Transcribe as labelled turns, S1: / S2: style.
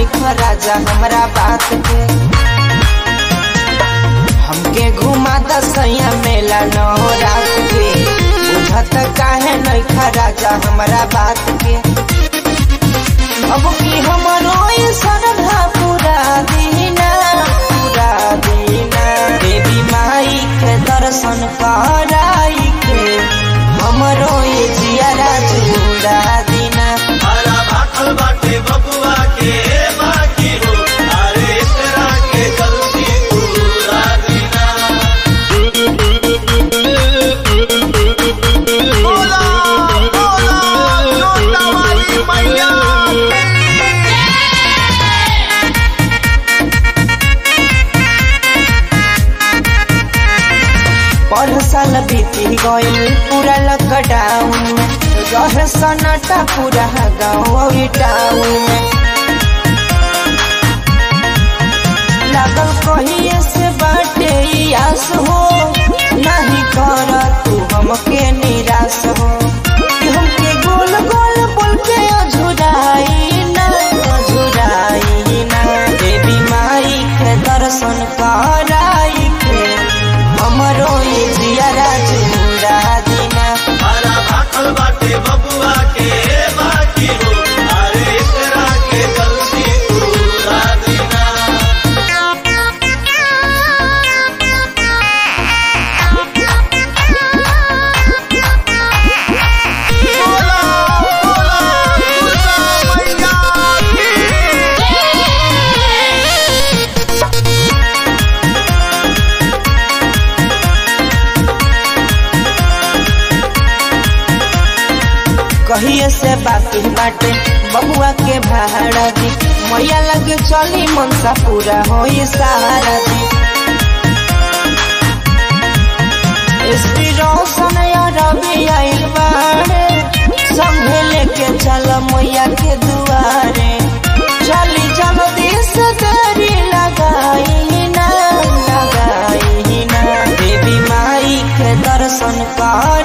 S1: नहीं राजा हमरा बात के हमके घुमा दसैया मेला नौ रात के बुझत काहे नहीं राजा हमरा बात के अब की हमरो ये श्रद्धा पूरा दीना पूरा दीना देवी माई के दर्शन कराई के हमरो ये जियारा जुड़ा दीना
S2: हरा भाखल बाटे बबुआ के बाकी हो अरे एकरा के जल्दी पूरा दीना बोला बोला जोता वाली मैया
S1: पर साल बीती गइल पूरा लॉकडाउन में रहे सन्नाटा पूरा गाँव और टाउन में लागल कहिए से बाटे ई आस हो नहीं कर तू हमके निराश हो कि हमके गोल गोल बोल के अझुराई ना अझुराई ना देवी माई के दर्शन कराई के हमरो ये जियारा जुड़ा दीना
S2: हरा भाखल बाटे बबुआ के बाकी हो अरे एकरा के जल्दी पूरा दीना बोला बोला दुर्गा मैया
S1: कहिए से बाकी बाटे बबुआ के भाड़ा दी मैया लगे चली मनसा पूरा हो सहारा दी एसपी रोशन या रवि आइल बाड़े संभे लेके चल मैया के दुआरे चली जल्दी से देरी लगाई ना लगाई ना देवी माई के दर्शन कर